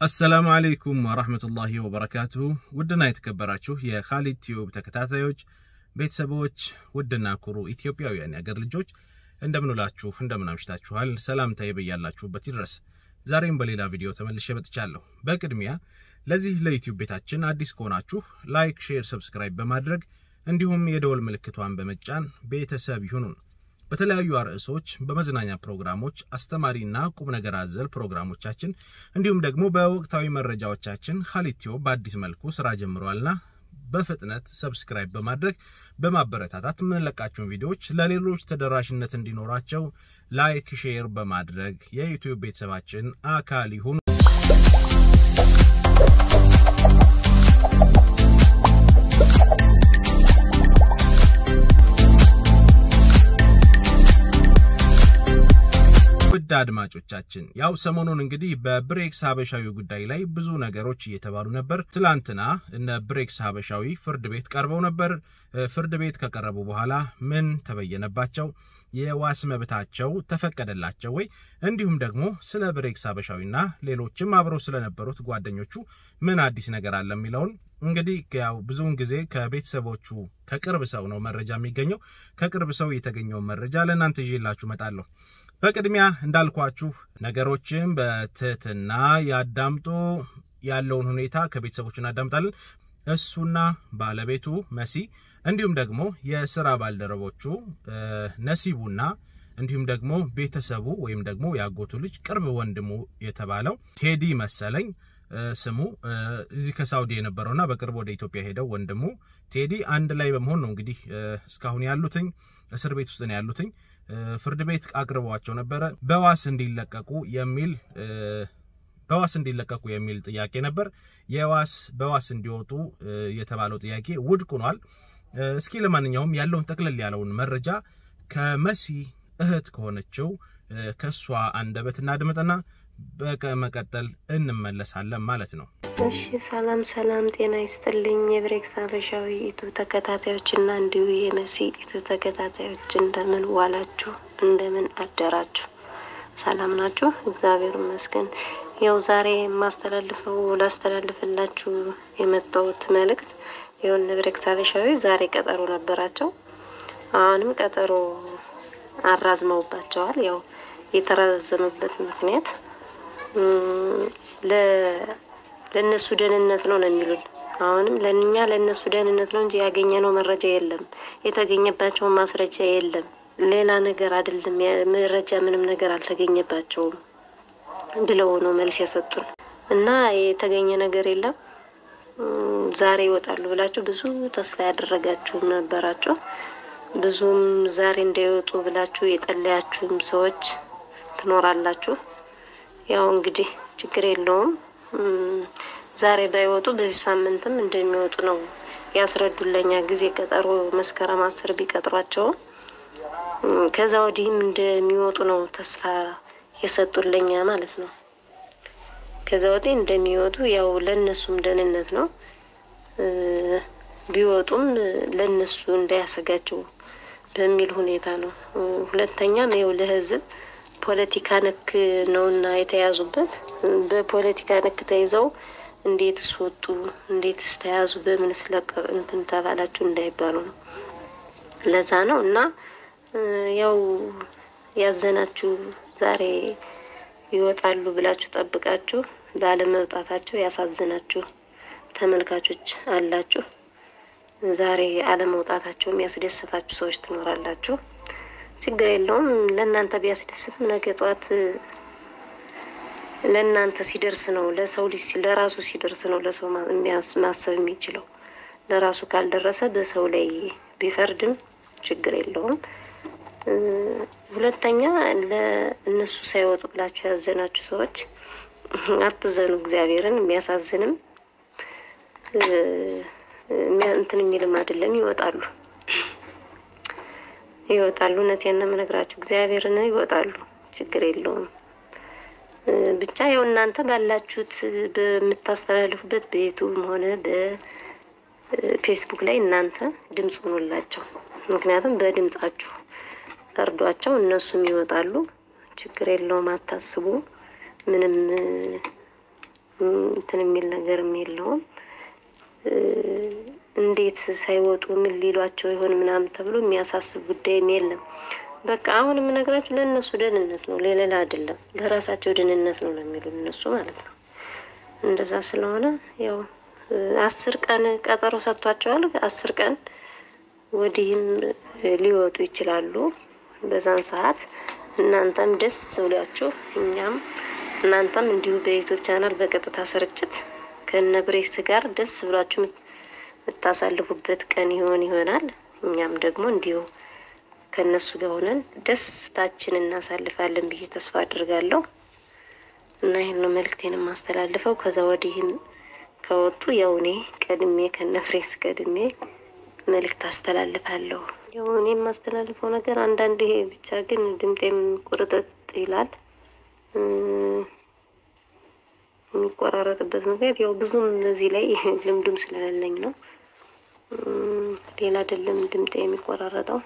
አሰላሙ አለይኩም ወራህመቱላሂ ወበረካቱሁ። ውድና የተከበራችሁ የኻሊድ ቲዩብ ተከታታዮች ቤተሰቦች፣ ውድና ኩሩ ኢትዮጵያውያን የአገር ልጆች እንደምንውላችሁ እንደምን አምሽታችኋል? ሰላምታዬ በያላችሁበት ይድረስ። ዛሬም በሌላ ቪዲዮ ተመልሼ መጥቻለሁ። በቅድሚያ ለዚህ ለዩቲዩብ ቤታችን አዲስ ከሆናችሁ ላይክ፣ ሼር፣ ሰብስክራይብ በማድረግ እንዲሁም የደወል ምልክቷን በመጫን ቤተሰብ ይሁኑን። በተለያዩ ርዕሶች በመዝናኛ ፕሮግራሞች፣ አስተማሪና ቁም ነገር አዘል ፕሮግራሞቻችን እንዲሁም ደግሞ በወቅታዊ መረጃዎቻችን ኻሊድ ቲዩብ በአዲስ መልኩ ስራ ጀምሯልና በፍጥነት ሰብስክራይብ በማድረግ በማበረታታት የምንለቃቸውን ቪዲዮዎች ለሌሎች ተደራሽነት እንዲኖራቸው ላይክ፣ ሼር በማድረግ የዩቲዩብ ቤተሰባችን አካል ይሁኑ። ውድ አድማጮቻችን ያው ሰሞኑን እንግዲህ በብሬክስ ሀበሻዊ ጉዳይ ላይ ብዙ ነገሮች እየተባሉ ነበር። ትላንትና እነ ብሬክስ ሀበሻዊ ፍርድ ቤት ቀርበው ነበር። ፍርድ ቤት ከቀረቡ በኋላ ምን ተበየነባቸው? የዋስ መብታቸው ተፈቀደላቸው ወይ? እንዲሁም ደግሞ ስለ ብሬክስ ሀበሻዊና ሌሎችም አብረው ስለነበሩት ጓደኞቹ ምን አዲስ ነገር አለ የሚለውን እንግዲህ ያው ብዙውን ጊዜ ከቤተሰቦቹ ከቅርብ ሰው ነው መረጃ የሚገኘው። ከቅርብ ሰው የተገኘውን መረጃ ለእናንተ ይዤላችሁ እመጣለሁ። በቅድሚያ እንዳልኳችሁ ነገሮችን በትህትና ያዳምጡ። ያለውን ሁኔታ ከቤተሰቦቹ እናዳምጣለን። እሱና ባለቤቱ መሲ እንዲሁም ደግሞ የስራ ባልደረቦቹ ነሲቡና እንዲሁም ደግሞ ቤተሰቡ ወይም ደግሞ ያጎቱ ልጅ ቅርብ ወንድሙ የተባለው ቴዲ መሰለኝ ስሙ እዚህ ከሳውዲ የነበረውና በቅርብ ወደ ኢትዮጵያ ሄደው ወንድሙ ቴዲ አንድ ላይ በመሆን ነው እንግዲህ እስካሁን ያሉትኝ እስር ቤት ውስጥ ነው ያሉትኝ። ፍርድ ቤት አቅርበዋቸው ነበረ በዋስ እንዲለቀቁ የሚል በዋስ እንዲለቀቁ የሚል ጥያቄ ነበር። የዋስ በዋስ እንዲወጡ የተባለው ጥያቄ ውድቅ ሆኗል። እስኪ ለማንኛውም ያለውን ጠቅለል ያለውን መረጃ ከመሲ እህት ከሆነችው ከእሷ አንደበት እናድምጥና በመቀጠል እንመለሳለን ማለት ነው። እሺ ሰላም ሰላም፣ ጤና ይስጥልኝ የብሬክስ ሀበሻዊ ኢቱ ተከታታዮች እና እንዲሁ የመሲ ኢቱ ተከታታዮች እንደምን ዋላችሁ? እንደምን አደራችሁ? ሰላም ናችሁ? እግዚአብሔር ይመስገን። ያው ዛሬ የማስተላልፈው ላስተላልፍላችሁ የመጣሁት መልእክት ይሁን ብሬክስ ሀበሻዊ ዛሬ ቀጠሮ ነበራቸው። አሁንም ቀጠሮ አራዝመውባቸዋል። ያው የተራዘመበት ምክንያት ለእነሱ ደህንነት ነው ነው የሚሉን። አሁንም ለእኛ ለእነሱ ደህንነት ነው እንጂ ያገኘነው መረጃ የለም፣ የተገኘባቸውን ማስረጃ የለም። ሌላ ነገር አይደለም፣ መረጃ ምንም ነገር አልተገኘባቸውም ብለው ነው መልስ የሰጡን እና የተገኘ ነገር የለም። ዛሬ ይወጣሉ ብላችሁ ብዙ ተስፋ ያደረጋችሁም ነበራችሁ። ብዙም ዛሬ እንዳይወጡ ብላችሁ የጠለያችሁም ሰዎች ትኖራላችሁ። ያው እንግዲህ ችግር የለውም። ዛሬ ባይወጡ በዚህ ሳምንትም እንደሚወጡ ነው ያስረዱለኛ ጊዜ ቀጠሮ መስከረም አስር ቢቀጥሯቸውም ከዛ ወዲህም እንደሚወጡ ነው ተስፋ የሰጡለኛ ማለት ነው። ከዛ ወዲህ እንደሚወጡ ያው ለእነሱም ደህንነት ነው። ቢወጡም ለእነሱ እንዳያሰጋቸው በሚል ሁኔታ ነው። ሁለተኛም ይኸው ለህዝብ ፖለቲካ ነክ ነውና የተያዙበት በፖለቲካ ነክ ተይዘው እንዴትስ ወጡ፣ እንዴትስ ተያዙ፣ በምን ስለቀ እንትን ተባላችሁ እንዳይባሉ ነው። ለዛ ነው እና ያው ያዘናችሁ ዛሬ ይወጣሉ ብላችሁ ጠብቃችሁ ባለመውጣታቸው ያሳዝናችሁ ተመልካቾች አላችሁ። ዛሬ አለመውጣታቸው የሚያስደስታችሁ ሰዎች ትኖራላችሁ። ችግር የለውም። ለእናንተ ቢያስደስትም ነገ ጠዋት ለእናንተ ሲደርስ ነው ለሰው ልጅ ለራሱ ሲደርስ ነው ለሰው ማሰብ የሚችለው። ለራሱ ካልደረሰ በሰው ላይ ቢፈርድም ችግር የለውም። ሁለተኛ ለእነሱ ሳይወጡ ብላችሁ ያዘናችሁ ሰዎች አትዘኑ። እግዚአብሔርን የሚያሳዝንም እንትን የሚልም አይደለም። ይወጣሉ ይወጣሉ። እውነቴን ነው የምነግራችሁ፣ እግዚአብሔርን ይወጣሉ። ችግር የለውም። ብቻ ያው እናንተ ባላችሁት በምታስተላልፉበት በዩቱብም ሆነ በፌስቡክ ላይ እናንተ ድምፅ ሆኖላቸው፣ ምክንያቱም በድምጻችሁ እርዷቸው፣ እነሱም ይወጣሉ። ችግር የለውም። አታስቡ። ምንም እንትን የሚል ነገርም የለውም። እንዴት ሳይወጡ ምን ሊሏቸው ይሆን ምናምን ተብሎ የሚያሳስብ ጉዳይም የለም። በቃ አሁን የምነግራችሁ ለእነሱ ደህንነት ነው፣ ለሌላ አይደለም። ለራሳቸው ደህንነት ነው ነው የሚሉ እነሱ ማለት ነው። እንደዛ ስለሆነ ያው አስር ቀን ቀጠሮ ሰጥቷቸዋል። አስር ቀን ወዲህም ሊወጡ ይችላሉ። በዛን ሰዓት እናንተም ደስ ብሏችሁ እኛም እናንተም እንዲሁ በዩቱብ ቻናል በቀጥታ ስርጭት ከነ ብሬክስ ጋር ደስ ብሏችሁ የምታሳልፉበት ቀን ይሆን ይሆናል። እኛም ደግሞ እንዲሁ ከእነሱ ጋር ሆነን ደስታችን እናሳልፋለን ብዬ ተስፋ አድርጋለሁ እና ይህን ነው መልእክቴን የማስተላልፈው። ከዛ ወዲህም ከወጡ ያው እኔ ቀድሜ ከነ ፍሬክስ ቀድሜ መልእክት አስተላልፋለሁ። ያው እኔ የማስተላልፈው ነገር አንዳንድ ይሄ ብቻ ግን ድምጤም ቁርጥጥ ይላል። የሚቆራረጥበት ምክንያት ያው ብዙም እዚህ ላይ ልምዱም ስለሌለኝ ነው። ሌላ አይደለም ድምጤ የሚቆራረጠው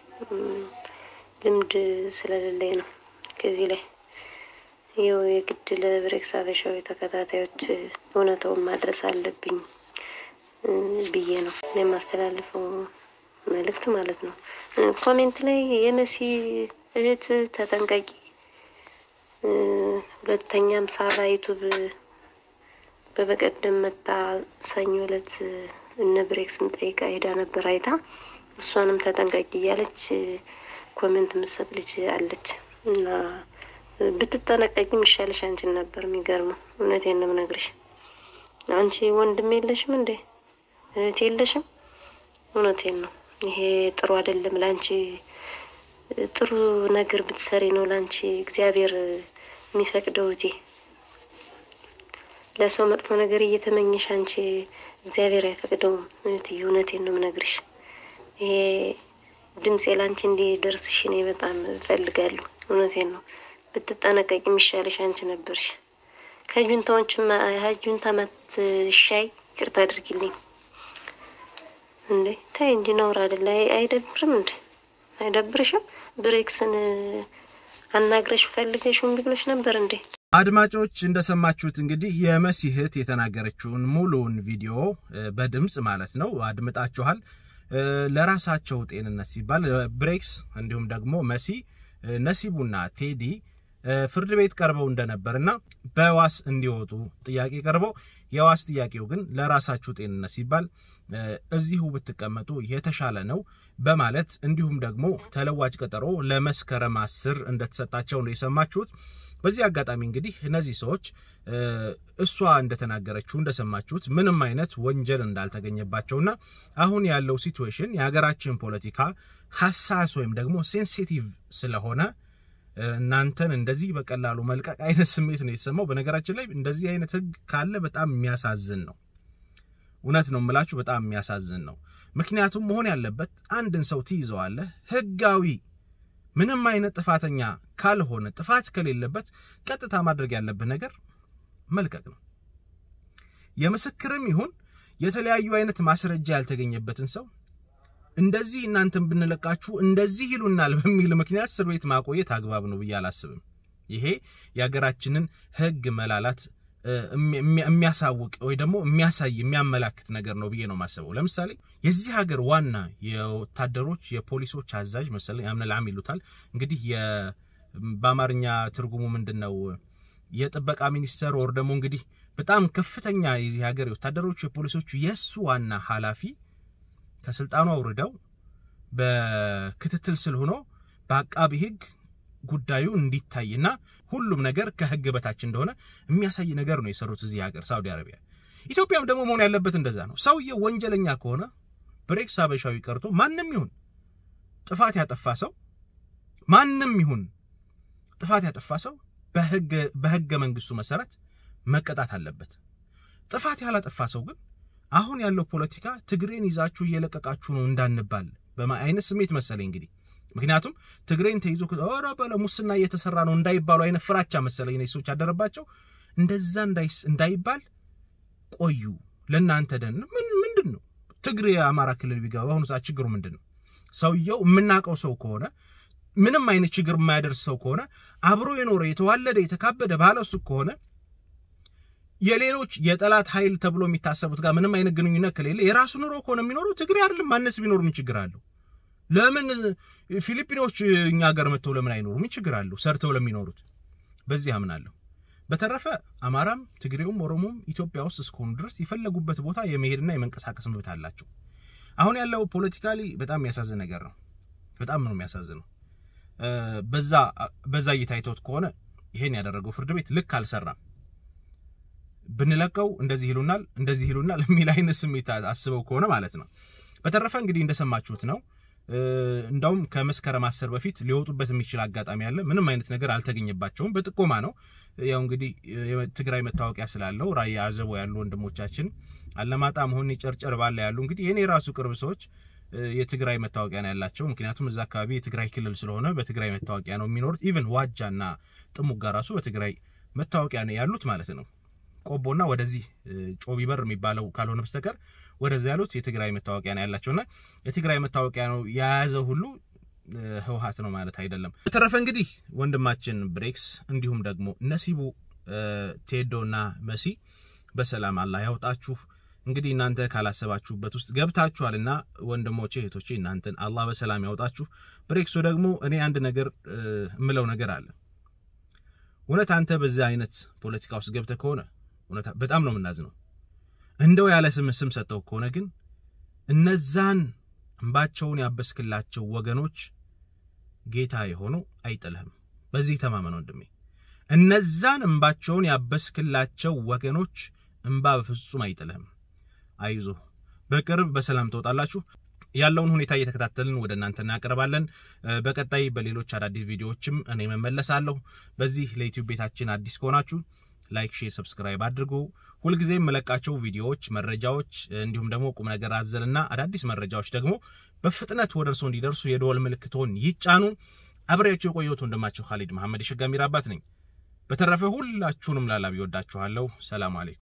ልምድ ስለሌለኝ ነው። ከዚህ ላይ ይኸው የግድ ለብሬክስ ሀበሻዊ ተከታታዮች እውነታውን ማድረስ አለብኝ ብዬ ነው የማስተላልፈው መልእክት ማለት ነው። ኮሜንት ላይ የመሲ እህት ተጠንቀቂ፣ ሁለተኛም ሳራ ዩቱብ በበቀደም መጣ ሰኞ ዕለት እነ ብሬክስን ጠይቃ ሄዳ ነበር አይታ እሷንም ተጠንቀቂ እያለች ኮሜንት የምትሰጥ ልጅ አለች እና ብትጠነቀቂ የሚሻልሽ አንቺን ነበር። የሚገርመው እውነቴን ነው የምነግርሽ። አንቺ ወንድም የለሽም እንዴ? እህት የለሽም? እውነቴን ነው። ይሄ ጥሩ አይደለም። ለአንቺ ጥሩ ነገር ብትሰሪ ነው ለአንቺ እግዚአብሔር የሚፈቅደው እቴ ለሰው መጥፎ ነገር እየተመኘሽ አንቺ እግዚአብሔር አይፈቅደውም። እህትዬ እውነቴን ነው የምነግርሽ። ይሄ ድምፄ ላንቺ እንዲደርስሽ እኔ በጣም እፈልጋለሁ። እውነቴን ነው። ብትጠነቀቂ የሚሻልሽ አንቺ ነበርሽ። ከጁንታዎችም ጁንታ መትሻይ ይቅርታ አድርጊልኝ እንዴ ታይ እንጂ ነውር አይደለ? አይደብርም እንዴ? አይደብርሽም? ብሬክስን አናግረሽ ፈልገሽ እምቢ ብሎሽ ነበር እንዴ? አድማጮች እንደሰማችሁት እንግዲህ የመሲ እህት የተናገረችውን ሙሉውን ቪዲዮ በድምፅ ማለት ነው አድምጣችኋል። ለራሳቸው ጤንነት ሲባል ብሬክስ እንዲሁም ደግሞ መሲ ነሲቡና ቴዲ ፍርድ ቤት ቀርበው እንደነበርና በዋስ እንዲወጡ ጥያቄ ቀርበው የዋስ ጥያቄው ግን ለራሳችሁ ጤንነት ሲባል እዚሁ ብትቀመጡ የተሻለ ነው በማለት እንዲሁም ደግሞ ተለዋጭ ቀጠሮ ለመስከረም አስር እንደተሰጣቸው ነው የሰማችሁት። በዚህ አጋጣሚ እንግዲህ እነዚህ ሰዎች እሷ እንደተናገረችው እንደሰማችሁት ምንም አይነት ወንጀል እንዳልተገኘባቸውና አሁን ያለው ሲትዌሽን የሀገራችን ፖለቲካ ሀሳስ ወይም ደግሞ ሴንሲቲቭ ስለሆነ እናንተን እንደዚህ በቀላሉ መልቀቅ አይነት ስሜት ነው የተሰማው። በነገራችን ላይ እንደዚህ አይነት ሕግ ካለ በጣም የሚያሳዝን ነው። እውነት ነው የምላችሁ፣ በጣም የሚያሳዝን ነው። ምክንያቱም መሆን ያለበት አንድን ሰው ትይዘዋለህ ህጋዊ ምንም አይነት ጥፋተኛ ካልሆነ ጥፋት ከሌለበት ቀጥታ ማድረግ ያለብህ ነገር መልቀቅ ነው። የምስክርም ይሁን የተለያዩ አይነት ማስረጃ ያልተገኘበትን ሰው እንደዚህ እናንተን ብንለቃችሁ እንደዚህ ይሉናል በሚል ምክንያት እስር ቤት ማቆየት አግባብ ነው ብዬ አላስብም። ይሄ የሀገራችንን ህግ መላላት የሚያሳውቅ ወይ ደግሞ የሚያሳይ የሚያመላክት ነገር ነው ብዬ ነው የማስበው። ለምሳሌ የዚህ ሀገር ዋና የወታደሮች የፖሊሶች አዛዥ መሰለኝ አምነልዓም ይሉታል እንግዲህ በአማርኛ ትርጉሙ ምንድን ነው? የጥበቃ ሚኒስተር ወር ደግሞ እንግዲህ በጣም ከፍተኛ የዚህ ሀገር የወታደሮች የፖሊሶቹ የእሱ ዋና ኃላፊ ከስልጣኑ አውርደው በክትትል ስር ሆኖ በአቃቢ ህግ ጉዳዩ እንዲታይና ሁሉም ነገር ከህግ በታች እንደሆነ የሚያሳይ ነገር ነው የሰሩት እዚህ ሀገር ሳውዲ አረቢያ። ኢትዮጵያም ደግሞ መሆን ያለበት እንደዛ ነው። ሰውየው ወንጀለኛ ከሆነ ብሬክስ ሀበሻዊ ቀርቶ ማንም ይሁን ጥፋት ያጠፋ ሰው ማንም ይሁን ጥፋት ያጠፋ ሰው በህገ መንግስቱ መሰረት መቀጣት አለበት። ጥፋት ያላጠፋ ሰው ግን አሁን ያለው ፖለቲካ ትግሬን ይዛችሁ እየለቀቃችሁ ነው እንዳንባል በአይነት ስሜት መሰለኝ እንግዲህ ምክንያቱም ትግሬን ተይዞ ኧረ በለ ሙስና እየተሰራ ነው እንዳይባሉ አይነት ፍራቻ መሰለኝ እነዚህ ሰዎች ያደረባቸው። እንደዛ እንዳይባል ቆዩ። ለእናንተ ደን ምን ምንድን ነው ትግሬ የአማራ ክልል ቢገባ በአሁኑ ሰዓት ችግሩ ምንድን ነው? ሰውየው የምናውቀው ሰው ከሆነ ምንም አይነት ችግር የማያደርስ ሰው ከሆነ አብሮ የኖረ የተዋለደ የተካበደ ባለ እሱ ከሆነ የሌሎች የጠላት ኃይል ተብሎ የሚታሰቡት ጋር ምንም አይነት ግንኙነት ከሌለ የራሱ ኑሮ ከሆነ የሚኖረው ትግሬ አይደለም ማነስ ቢኖር ምን ችግር አለው? ለምን ፊሊፒኖች እኛ ሀገር መጥተው ለምን አይኖሩ? ምን ችግር አለው? ሰርተው ለሚኖሩት በዚህ አምናለሁ። በተረፈ አማራም ትግሬውም ኦሮሞም ኢትዮጵያ ውስጥ እስከሆኑ ድረስ የፈለጉበት ቦታ የመሄድና የመንቀሳቀስ መብት አላቸው። አሁን ያለው ፖለቲካሊ በጣም የሚያሳዝን ነገር ነው። በጣም ነው የሚያሳዝነው። በዛ በዛ እይታ አይተውት ከሆነ ይሄን ያደረገው ፍርድ ቤት ልክ አልሰራም። ብንለቀው እንደዚህ ይሉናል፣ እንደዚህ ይሉናል የሚል አይነት ስሜት አስበው ከሆነ ማለት ነው። በተረፈ እንግዲህ እንደሰማችሁት ነው። እንዳውም ከመስከረም አስር በፊት ሊወጡበት የሚችል አጋጣሚ አለ። ምንም አይነት ነገር አልተገኘባቸውም። በጥቆማ ነው። ያው እንግዲህ ትግራይ መታወቂያ ስላለው ራያ አዘቦ ያሉ ወንድሞቻችን አለማጣ መሆን ጨርጨር ባለ ያሉ እንግዲህ የኔ ራሱ ቅርብ ሰዎች የትግራይ መታወቂያ ነው ያላቸው። ምክንያቱም እዛ አካባቢ የትግራይ ክልል ስለሆነ በትግራይ መታወቂያ ነው የሚኖሩት። ኢቭን ዋጃና ጥሙጋ ራሱ በትግራይ መታወቂያ ነው ያሉት ማለት ነው። ቆቦና ወደዚህ ጮቢበር የሚባለው ካልሆነ በስተቀር ወደዚ ያሉት የትግራይ መታወቂያ ነው ያላቸውና የትግራይ መታወቂያ ነው የያዘ ሁሉ ህወሓት ነው ማለት አይደለም። በተረፈ እንግዲህ ወንድማችን ብሬክስ እንዲሁም ደግሞ ነሲቡ ቴዶና መሲ በሰላም አላህ ያውጣችሁ። እንግዲህ እናንተ ካላሰባችሁበት ውስጥ ገብታችኋልና ወንድሞቼ እህቶቼ፣ እናንተን አላህ በሰላም ያውጣችሁ። ብሬክሱ ደግሞ እኔ አንድ ነገር እምለው ነገር አለ። እውነት አንተ በዚህ አይነት ፖለቲካ ውስጥ ገብተህ ከሆነ እውነት በጣም ነው የምናዝነው። እንደው ያለ ስም ስም ሰጠው ከሆነ ግን እነዛን እንባቸውን ያበስክላቸው ወገኖች ጌታ የሆነው አይጥልህም። በዚህ ተማመን ወንድሜ። እነዛን እንባቸውን ያበስክላቸው ወገኖች እንባ በፍጹም አይጥልህም። አይዞህ፣ በቅርብ በሰላም ትወጣላችሁ። ያለውን ሁኔታ እየተከታተልን ወደ እናንተ እናቀርባለን። በቀጣይ በሌሎች አዳዲስ ቪዲዮዎችም እኔ መመለሳለሁ። በዚህ ለዩቲዩብ ቤታችን አዲስ ከሆናችሁ ላይክ፣ ሼር፣ ሰብስክራይብ አድርጉ። ሁልጊዜም የምለቃቸው ቪዲዮዎች፣ መረጃዎች እንዲሁም ደግሞ ቁም ነገር አዘልና አዳዲስ መረጃዎች ደግሞ በፍጥነት ወደ እርስዎ እንዲደርሱ የደወል ምልክቶን ይጫኑ። አብሬያቸው የቆየሁት ወንድማችሁ ካሊድ መሐመድ የሸጋሚር አባት ነኝ። በተረፈ ሁላችሁንም ላላብ ይወዳችኋለሁ። ሰላም አለይኩም።